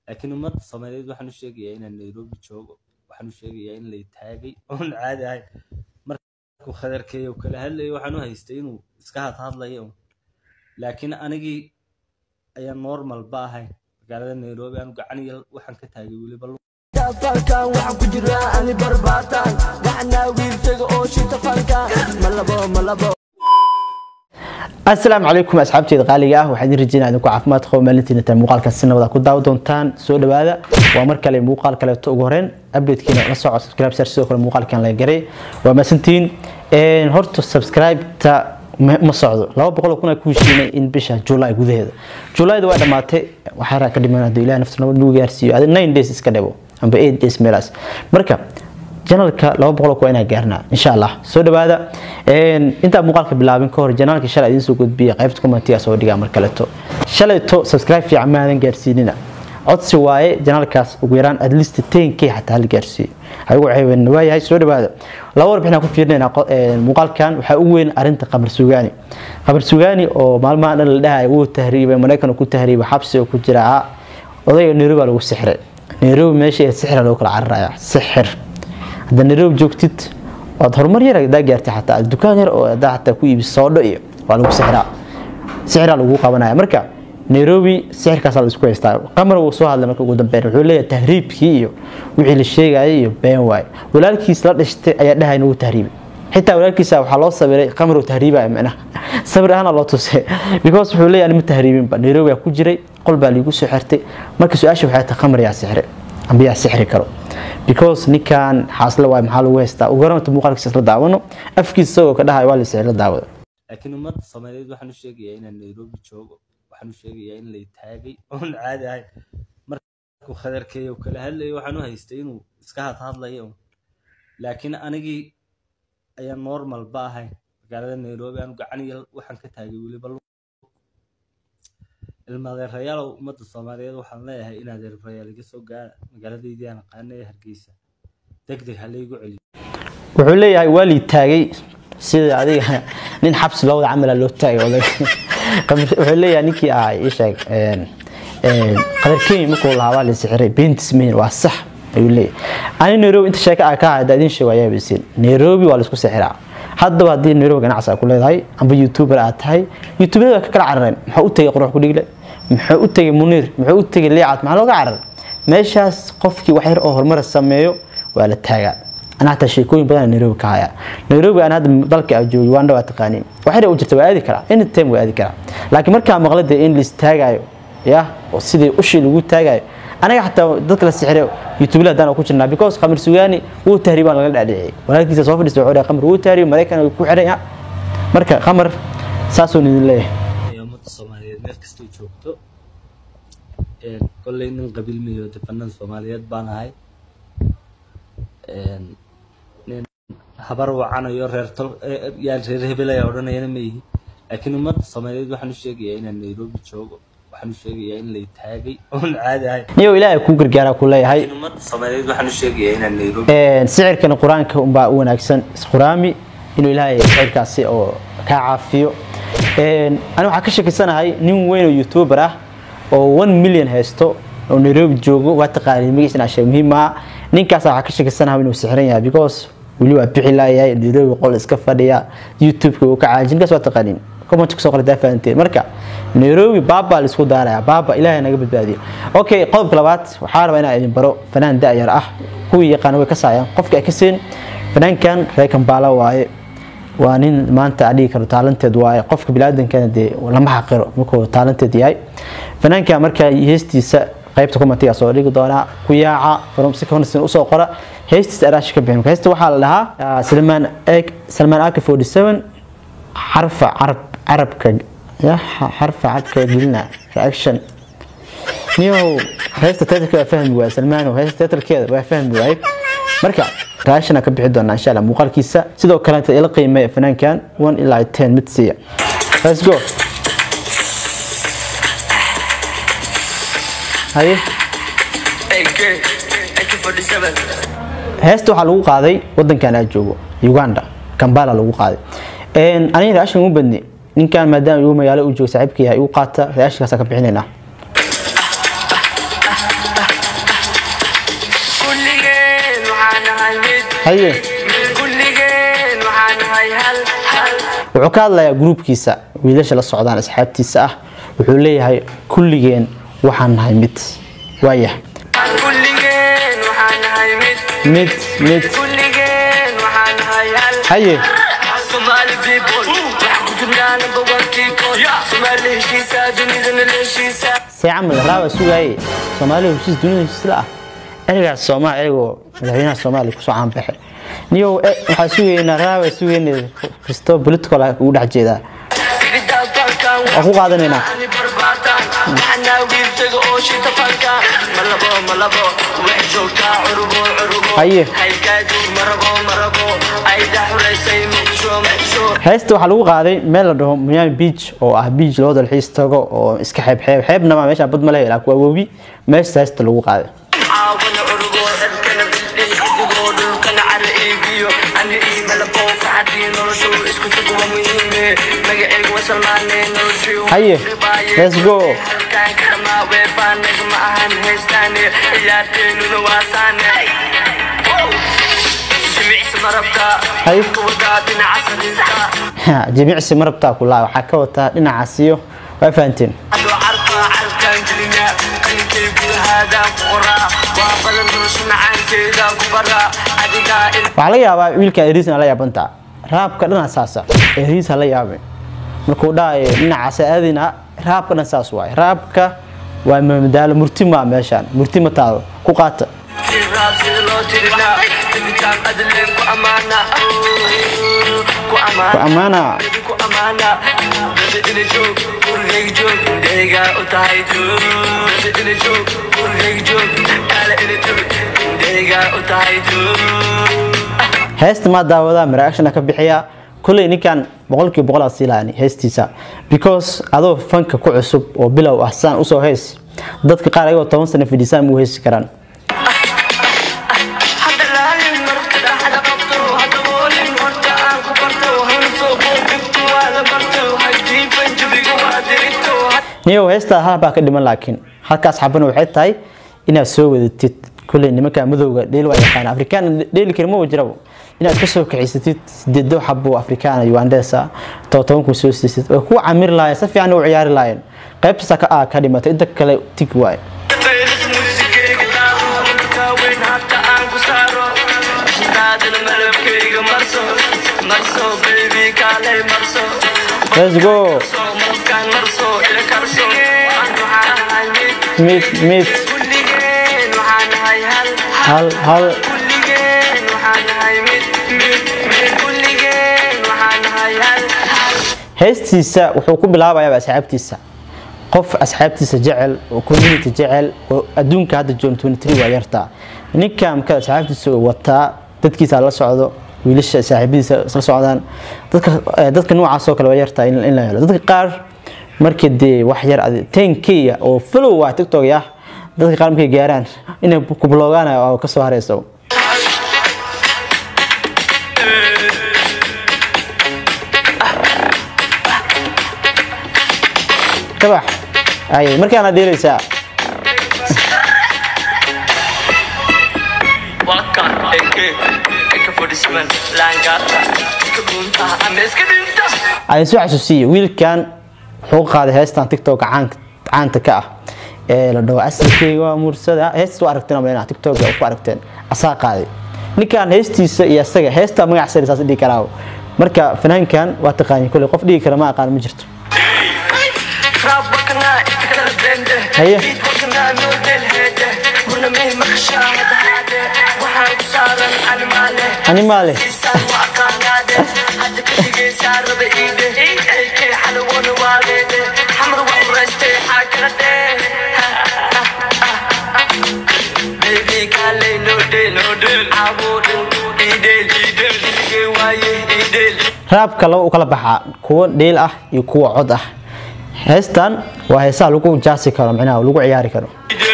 laakiin ummadda soomaaliyeed waxaan u sheegayaa inaan nairobi joogo waxaan u sheegayaa in lay taagay oon caadi ahay markuu khadarkeeyo kala hadlayo waxaan u haystay inuu iska hadhadlayo un. laakiin anigii ayaan normal ba ahay magaalada nairobi aan gacan iyo waxaan ka taagay weliba lu- falkan waxaan ku jiraa ani barbaataan gacanaa wiiltaga oo shita falkan malabo malabo asalaamu calaykum asxaabteeda qaaliga ah waxaan idin rajeynaa idinku caafimaad qabo maalintiina tan muuqaalkan si nabada ku daawa doontaan soo dhawaada waa mar kale muuqaal kaleeto ugu horeen updatekiina la soco subscribe sar sidoo kale muuqaalkan la garay waa maasantiin horta subscribe-ta ma ma socdo laba boqol kun ku heshiinay in bisha july gudaheeda julayda waa dhamaatay waxaa ka dhiman hadduu ilaah nafta nabad nagu gaarsiiyo adi nine days iska dhabo amba eight days meelaas marka janalka laba boqol waa inaa gaarnaa insha allah soo dhawaada intaa muuqaalka bilaabin ka hor janaalka shalay idiin soo gudbiya qaybta commentiga soo dhigaa mar kaleto shalayto subscribe fiican maadan gaarsiinina codsi waaye janaalkaas ugu yaraan at least 10k xataa la gaarsiiyo ayagu ceebeen waayahay soo dhawaada laba warbixin aan ku fiirinaynaa qo- een, muuqaalkan waxaa ugu weyn arinta qamar sugaani qamar sugaani oo maalmaha dhan la dhahay wuu tahriibay maraykan uu ku tahriibay xabsi oo ku jira odayga nairobi baa lagu sixray nairobi meesha sixra loo kala cararaya sixir hadda nairobi joogtid waad horumar yar hadaa gaartay xataa dukaan yar oo hadaa xataa ku iibis soodho iyo waa lagu sixraa sixraa lagu qabanaya marka nairobi sixirkaas la isku haystaa qamar wuu soo hadlay marka ugu dambeyn wuxuu leeyahay tahriibkii iyo wixii la sheegayay iyo been waaye walaalkiis la dhashtay ayaa dhahay inuu tahriibay xitaa walaalkiisa waxaa loo sabiray qamar uu tahriibaya macnaha sabir ahaana loo tusay because wuxuu leeyahay anima tahriibinba nairobi aa ku jiray qol baa liigu soo xirtay marka su-aasha waxay tahay qamar yaa sixray amba yaa sixri karo because ninkan xaasle waay maxaa lagu haystaa ugu horanta muuqaalkiisa isla daawano afkiisa isagoo ka dhahay waa la sixir la daawada laakiin ummadda soomaaliyeed waxaan u sheegayaa inaan nairobi joogo waxaan u sheegayaa in lay taagay oon caadi ahay markuu khadarkeeyo kala hadlayo waxaan u haystay inuu iska hadhadlayo un. laakiin anigii ayaan normal ba ahay magaalada nairobi aan gacan iyo waxaan ka taagay weliba lu- ilmaadeerayaalow ummadda soomaaliyeed waxaan leeyahay in adeerayaal iga soo gaara magaaladeydii aan aqaanay ee hargeysa deg deg ha laygu celiyo wuxuu leeyahay waa lii taagay sida adiga nin xabsi lowda camala loo taagay oday Qamar- wuxuu leeyahay ninkii ahaa ii sheeg een, een, qadar kenya markuu lahaa waa la sixiray beentis mayn waa sax ayuu leeyahay ani nairobi inta sheeka aa ka hada idin sheego ayaa bisiin nairobi waa la isku sixiraa haddaba haddii nairobi ganacsi aa ku leedahay amba youtuber aad tahay youtuberada ka kala carareen maxaa u tegay qurux ku dhigle muxuu u tegay muniir muxuu u tegay liicaad maxaa looga cararay meeshaas qofkii wax yar oo horumar sameeyo waa la taagaa أنا حتى شيكوين بدنا نيروبي كهايا نيروبي أنا هذا ضلك أجو يواندا واتقانين وحنا وجرت وادي كلا إن التيم وادي كلا لكن مركا مغلد إن لستاجايو يا وسيدي وشي اللي قلت تاجايو أنا حتى ضلك السحر يوتيوب لا دانا كوتشنا بيكوز خمر سوياني هو تهريبا لقى العدي ولكن إذا صوفي السعودية خمر هو تهريب مريكان وكوحريا مركا خمر ساسو الله ee ummadda soomaaliyeed meel kastay joogto Een, kolley nin qabiil miyo defanada soomaaliyeed baan ahay Een, nin habar wacanayo reer tol ee, yaa reer hebel ayaa odhanayana ma ihi laakiin ummadda soomaaliyeed waxaan u sheegayaa inaan nairobi joogo waxaan u sheegayaa in lay taagay oon caadi ahay نيو إلهي كو غرغارا كلها laakiin ummadda soomaaliyeed waxaan u sheegayaa inaan nairobi Een, sicirkan quraanka unbaa u wanaagsan isquraami inuu ilaahay sicirkaasi oo ka caafiyo Een, aniga waxaa ka shakisanahay nin weyn oo youtuber ah oo 1 million haysto oo nairobi joogo waa taqaaniin magiisana ashay muhiim ah ninkaas waxaa ka shakisanahay inuu sixran yahay because weli waa bixi laayahay nairobi qol iska fadhiya youtube-ka uu ka caajin ninkaas waa taqaaniin comment kusoo qora daa fahanteen marka nairobi baaba la isku daaraya baaba ilaahay naga badbaadiyo okay qodobka labaad waxaa rabaa inaan idin baro fanaan da-yar ah kuwii yaqaan way ka saayaan qofka ay ka seen fanaankan reer kambaala waaye waa nin maanta aan dhihi karo taalanteed waaye qofka biniaadankana dee lama xaqiro markuu taalanteed yahay fanaanka marka heestiisa qaybta commentiga soo dhigi doonaa ku yaaca from si kahorsin usoo qora heestiisa araashi ka bixin heesta waxaa la dhahaa ah, salmaan ek salmaan aka 47 xarfa carab carabka ya xarfa carabka gelina reaction niyow heesta titleka waa fahmi waay salmaano heesta titlkeeda waa fahmi waay marka raashana ka bixi doonaa insha allah muuqaalkiisa sidoo kale inta ila qiimeeya fanaankan 1 ilaa 10 mid siiya let's go haye heesta waxaa lagu qaaday wadankan aan joogo uganda kambala lagu qaaday Een, aniga raashin u badni ninkan maadaama igu magaalo u joogo saaxiibka yahay igu qaata raashinkaasa ka bixinaynaa haye kulligeen waxaan nahay hal hal wuxuu ka hadlayaa gruubkiisa wiilasha la socdaan asxaabtiisa ah wuxuu leeyahay kulligeen waxaan nahay mid waayah kulligeen waxaan nahay mid mid mid kulligeen waxaan nahay hal haye Somali people waxaan ku jirnaa number one people Somali heshiisa dunidana la heshiisa see camal raaba sugaaye soomaaliya heshiis dunida heshiis la ah ereygaas soomaal ereygo madaxweynaha soomaaliya kusoo caanbaxay niyow eh, waxaa sugaynaa raaba sugayna kristo political ah ugu dhex jeedaa Waan ku qaadanaynaa. Haye. heesta waxaa lagu qaaday meel la dhaho miami beach oo ah beach loo dalxiis tago oo iska xeeb xeeb xeebna ma meesha bad ma lehe laakiin waa webi meesha heesta lagu qaaday Haye, let's go. Haye. jimicsi ma rabtaa kulaa waxaa ka wataa dhinacaas iyo waa fahanteen waxaa laga yaabaa wiilka eriisna la yaabantaa raabka dhana saasa eriis ha la yaabin markuu dhahayo dhinacaas aadina raabka dhan saas waay raabka waa madaalo murti maa meeshaan murti ma taado ku qaata ku ammaana heesta maa daawadaa reaction ka bixiya kulley ninkan boqolkiiba boqol aad siilaani heestiisa because adoo fanka ku cusub oo bilow ah saan usoo heys dadka qaar ayagoo toban sano fidhisaan muu heesi karaan niyow heestaa hal baa ka dhiman laakiin halkaas xabana waxay tahay inaad soo wadatid kulley nimanka madowga dheel waa yaqaan afrikaan dheeli kari ma jirabo inaad ka soo kaxaysatid sideedo xabo afrikaana ugandesa todoban kun soo siisid way ku camir lahayen si fiican u ciyaari lahayen qaybtaasa ka ah ka dhimatay inta kale tig waaye let's go mid mid hal hal heestiisa wuxuu ku bilaabayaa asxaabtiisa qof asxaabtiisa jecel oo community jecel oo adduunka hadda john 23 waa yartaa ninka marka asxaabtiisa uu wataa dadkiisa la socdo wiilasha saaxiibadiisa isla socdaan dadka eh, dadka noocaas oo kale waa yartaa in in la helo dadka qaar markii dee wax yar 10k oo follow waa tiktok ah dadka qaar markay gaaraan inay ku blogaan oo ka soo hareyso kabax ay markaana dheelaysaa aan soo xasuusiye wiilkan wuxuu qaaday heestan tiktok caan- caanta ka ah ee la dhaho asalkeyga waa mursada heestas waa aragteen ama inaa tiktok ku aragteen asaa qaaday ninkan heestiisa iyo asaga heesta magac sari saas dhihi karaa marka fanaankan waa taqaani kolley qof dhigi kara ma aqaan ma jirto Haye. animaale raabka laba u kala baxaa kuwa dheel ah iyo kuwa cod ah heestan waa heesaha lagu jaasi karo micnaha lagu ciyaari karo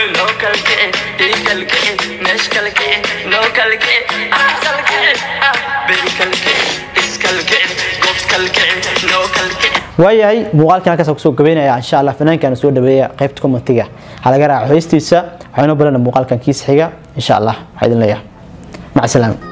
waayahay muuqaalkan halkaas kusoo gabeynaya insha allah fanaankan soo dhaweeya qaybta commentiga ha laga raaco heestiisa waxaynu balana muuqaalkan kiis xiga insha allah waxaa idin leeyahay maca salaama